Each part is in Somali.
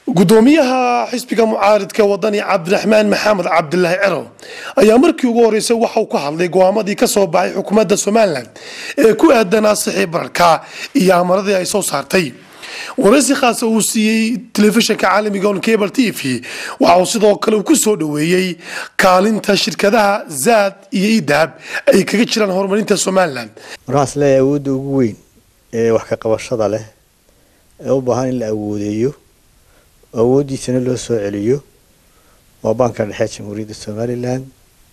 gudoomiyaha xisbiga mucaaridka wadani cabdiraxmaan maxamed cabdilaahi cero ayaa markii ugu horeysay waxauu ka hadlay go-aamadii ka soo baxay xukuumadda somalilan ee ku aadanaa sixii bararka iyo amaradii ay soo saartay waraysi khaasa uu siiyey telefishinka caalamiga on cable t v waxa uu sidoo kale uu ku soo dhoweeyey kaalinta shirkadaha zaad iyo idahab ay kaga jiraan horumarinta somalilan markaas leeyahay awoodda ugu weyn ee wax ka qabashada leh ee u baahan in la awoodeeyo awooddiisana loo soo celiyo waa baanka dhexe jamhuuriyadda somalilan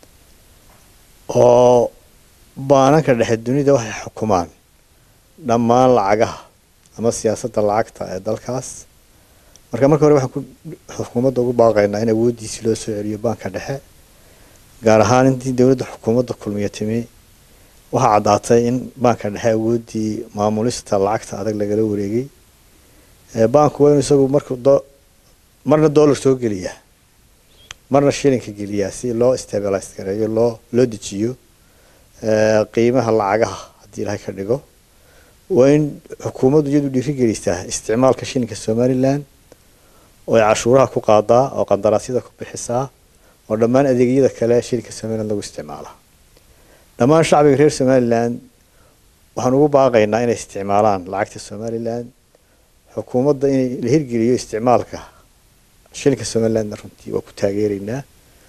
oo baananka dhexe dunida waxay xukumaan dhammaan lacagaha ama siyaasadda lacagta ee dalkaas marka marka hore waxaan ku xukuumadda ugu baaqaynaa in awooddiisii loo soo celiyo baanka dhexe gaar ahaan intii dowladda xukuumadda kulmiya timi waxaa caddaatay in baanka dhexe awooddii maamulista lacagta adag lagala wareegay baanku waa inu isagu markuu marna dollar soo geliyaa marna shilinka geliyaa si loo stabilize gareeyo loo loo dejiyo qiimaha lacagaha haddii ilahay ka dhigo waa in xukuumaddu iyadu dhiirigelisaa isticmaalka shilinka somalilan oo ay cashuuraha ku qaadaa oo qandaraasyada ku bixisaa oo dhammaan adeegyada kale shilinka somalilan lagu isticmaala dhammaan shacbiga reer somalilan waxaan ugu baaqaynaa inay isticmaalaan lacagta somalilan xukuumadda in la hirgeliyo isticmaalka shilinka somalilandna runtii waa ku taageeraynaa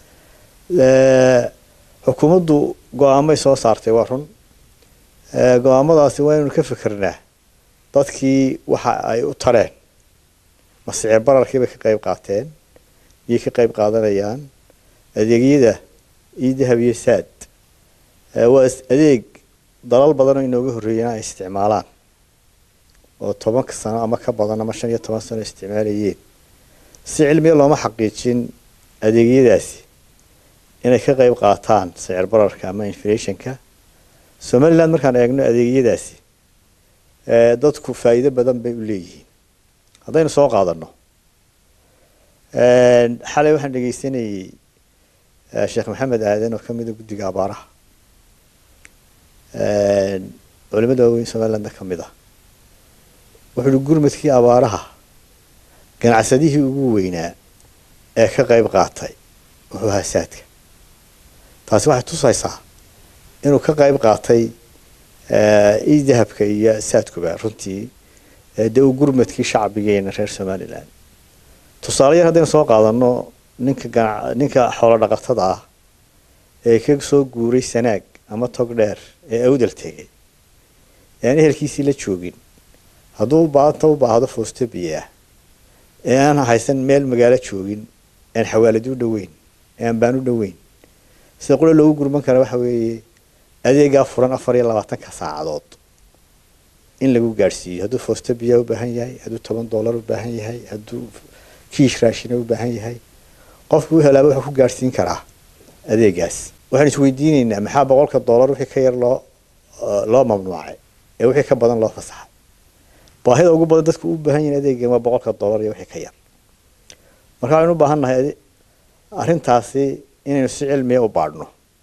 xukuumaddu go-aamay soo saartay waa run go-aamadaasi waa inaynu ka fikirnaa dadkii waxa ay u tareen masicir bararkii bay ka qeyb qaateen iyay ka qeyb qaadanayaan adeegyada iyo dahab iyo saad waa adeeg dalal badanoo inooga horreeyana ay isticmaalaan oo tobanka sano ama ka badan ama shan iyo toban sano isticmaalayeen si cilmiya looma xaqiijin adeegyadaasi inay ka qeyb qaataan sicir bararka ama inflationka somaliland markaan eegno adeegyadaasi dadku faa'iido badan bay u leeyihiin haddaynu soo qaadano xalay waxaan dhegeysanayey sheekh maxamed aadan oo kamida guddiga abaaraha culimada waaweyn somalilandna ka mid ah wuxuu uhi gurmadkii abaaraha ganacsadihii ugu weynaa ee ka qeyb qaatay wuxuu ahaa saadka taasi waxay tusaysaa inuu ka qeyb qaatay io dahabka iyo saadkuba runtii dee uu gurmadkii shacbigeena reer somalilan tusaale yar haddaynu soo qaadano ninka gana ninka xoolo dhaqatada ah ee ka soo guuray sanaag ama tog dheer ee awdal tegay ee aan ehelkiisii la joogin hadduu baanta u baahdo foosto biyo ah ee aan haysan meel magaalo joogin aan xawaaladi u dhoweyn ee aan baan u dhoweyn sida qura loogu gurman kara waxa weeye adeegaa furan afar iyo labaatanka saacadood in lagu gaadhsiiyo hadduu foosto biyaa u baahan yahay hadduu toban dollar u baahan yahay hadduu kiish raashina u baahan yahay qofku u helaaba wuxuu ku gaadhsiin karaa adeegaas waxaan isweydiineynaa maxaa boqolka dollar wixii ka yar loo loo mamnuucay ee wixii ka badan loo fasaxay baahida ugu badan dadku u baahan yihin adeegan waa boqolka dollar iyo wixii ka yar marka waxaynu u baahan nahay arrintaasi inaynu si cilmiya u baadhno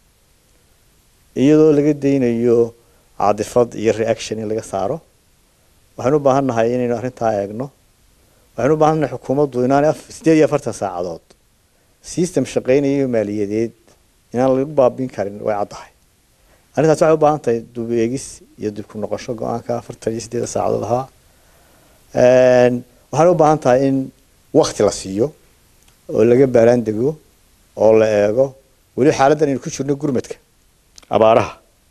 iyadoo laga daynayo caadifad iyo reaction in laga saaro waxaynu u baahan nahay inaynu arrintaa eegno waxaynu u baahan nahay xukuumaddu inaanay sideed iyo afartan saacadood system shaqeynayo maaliyadeed inaan lagu baabin karin way caddahay arrintaas waxay u baahan tahay dub eegis iyo dib ku noqosho go-aanka afartan iyo sideeda saacadood ahaa waxaana u baahan tahay in wakti la siiyo oo laga baaraan dego oo la eego weli xaaladdan aynu ku jirno gurmadka abaaraha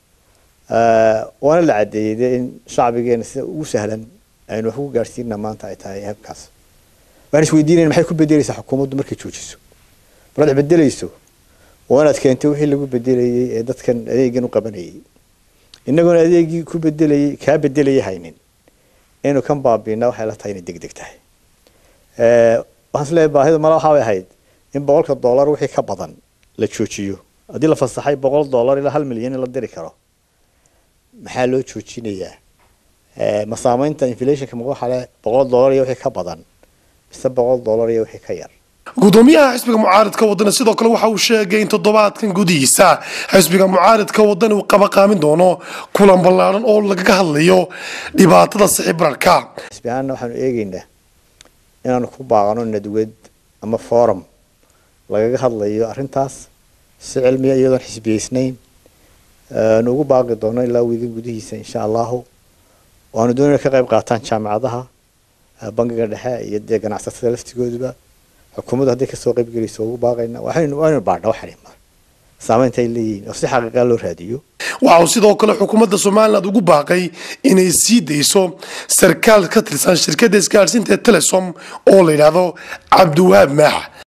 waana la caddeeyey dee in shacbigeena sida ugu sahlan aynu wax ugu gaadhsiina maanta ay tahay habkaas waxaan isweydiinayna maxay ku bedeleysaa xukuumaddu markay joojiso markaad bedelayso waa inaad keentay wixii lagu bedelayey ee dadkan adeegan u qabanayay inagoona adeegii ku bedelayay kaa bedelayay haynin inuu kan baabiina waxay la tahay inay deg deg tahay waxaan isleeyahay baahida mala waxaa bay ahayd in boqolka dollar wixii ka badan la joojiyo haddii la fasaxay boqol dollar ilaa hal milyan in la diri karo maxaa loo joojinayaa ma saamaynta inflationka ma waxa le boqol dollar iyo wixii ka badan mise boqol dollar iyo wixii ka yar gudoomiyaha xisbiga mucaaridka wadani sidoo kale waxa uu sheegay in toddobaadkan gudihiisa xisbiga mucaaridka wadani uu qabaqaamin doono kulan ballaaran oo lagaga hadlayo dhibaatada sixi bararka xisbi ahaanna waxaanu eegeynaa inaanu ku baaqano nadwad ama forum lagaga hadlayo arrintaas si cilmiya iyadoon xisbiyeysnayn nu ugu baaqi doono ilaa wiigan gudihiisa insha allahu waanu doonayna ka qayb qaataan jaamacadaha bangiga dhexe iyo dee ganacsatada laftigooduba xukuumaddu hadday kasoo qayb gelayso ugu baaqayna waxaynu waaynu baadha waxani mar saamaynta ay leeyihiin oo si xaqiiqa loo raadiyo waxa uu sidoo kale xukuumadda somaliland ugu baaqay inay sii dayso sarkaal ka tirsan shirkadda isgaadhsiinta telesom oo la yidhaahdo cabdiwahaab maax